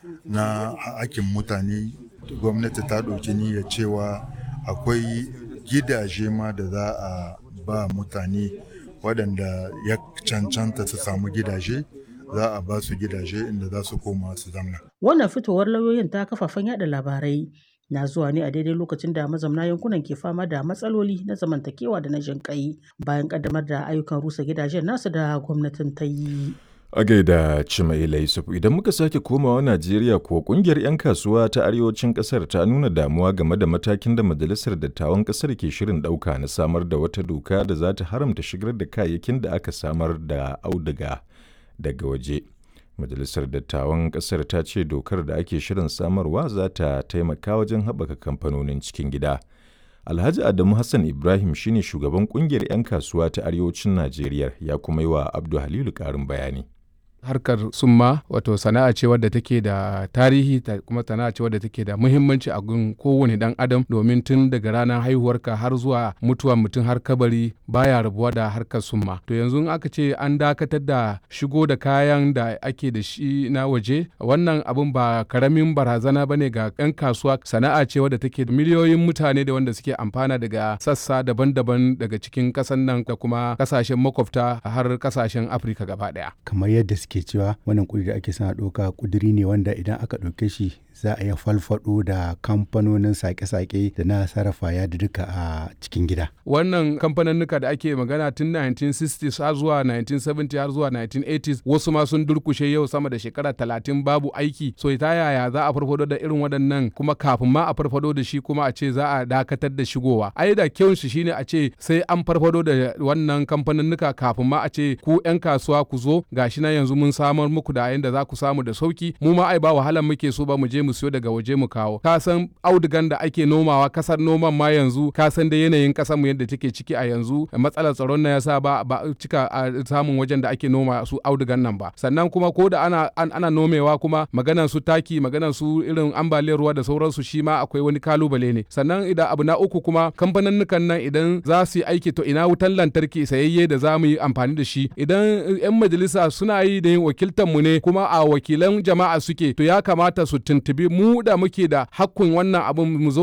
na hakin mutane gwamnati ta ɗauki niyyar cewa akwai gidaje ma da za a ba mutane waɗanda ya cancanta su samu gidaje za a ba su gidaje inda za su koma su zamna. Wannan fitowar lauyoyin ta kafafen yada labarai na zuwa ne a daidai lokacin da mazamna yankunan ke fama da matsaloli na zamantakewa da na jinƙai bayan ƙaddamar da ayyukan rusa gidajen nasu da gwamnatin ta yi. A gaida Cimaila Yusuf idan muka sake komawa Najeriya ko kungiyar 'yan kasuwa ta arewacin kasar ta nuna damuwa game da matakin da majalisar dattawan kasar ke shirin ɗauka na samar da wata doka da za ta haramta shigar da kayayyakin da aka samar da auduga daga waje. Majalisar dattawan kasar ta ce dokar da ake shirin samarwa za ta taimaka wajen haɓaka kamfanonin cikin gida. Alhaji Adamu Hassan Ibrahim shine shugaban kungiyar 'yan kasuwa ta arewacin Najeriya ya kuma yi wa Abdu Halilu ƙarin bayani. harkar summa wato sana'a ce wadda take da tarihi ta kuma sana'a ce wadda take da muhimmanci a gun kowane dan adam domin tun daga ranar haihuwarka har zuwa mutuwa mutum har kabari baya rabuwa da harkar summa to yanzu in aka ce an dakatar da shigo da kayan da ake da shi na waje wannan abun ba karamin barazana bane ga yan kasuwa sana'a ce wadda take da miliyoyin mutane da wanda suke amfana daga sassa daban-daban daga cikin kasan nan da kuma kasashen makwabta har kasashen afirka gaba daya kamar yadda suke cewa wannan kudi da ake sana ɗauka kuduri ne wanda idan aka ɗauke shi za a iya falfado da kamfanonin sake-sake da na sarrafa ya duka a cikin gida. Wannan kamfaninnika da ake magana tun 1960s har zuwa 1970 har zuwa 1980s wasu ma sun durkushe yau sama da shekara talatin babu aiki so ta yaya za a farfado da irin waɗannan kuma kafin ma a farfado da shi kuma a ce za a dakatar da shigowa. Ai da kyau shi shine a ce sai an farfado da wannan kamfaninnika kafin ma a ce ku 'yan kasuwa ku zo gashi na yanzu mun samar muku da yanda za ku samu da sauki mu ma ai ba wahalan muke so ba mu je mu siyo daga waje mu kawo ka san audugan da ake nomawa kasar noman ma yanzu ka san da yanayin kasar mu yadda take ciki a yanzu matsalar tsaron na yasa ba ba cika a samun wajen da ake noma su audugan nan ba sannan kuma ko da ana an, ana nomewa kuma maganan su taki maganan su irin ambaliyar ruwa da sauransu shi ma akwai wani kalubale ne sannan idan abu na uku kuma kamfanin nan idan za su yi aiki to ina wutan lantarki sayayye da za mu yi amfani da shi idan 'yan majalisa suna yi da yin wakiltar mu ne kuma a wakilan jama'a suke to ya kamata su tuntubi mu da muke da hakkun wannan abin mu zo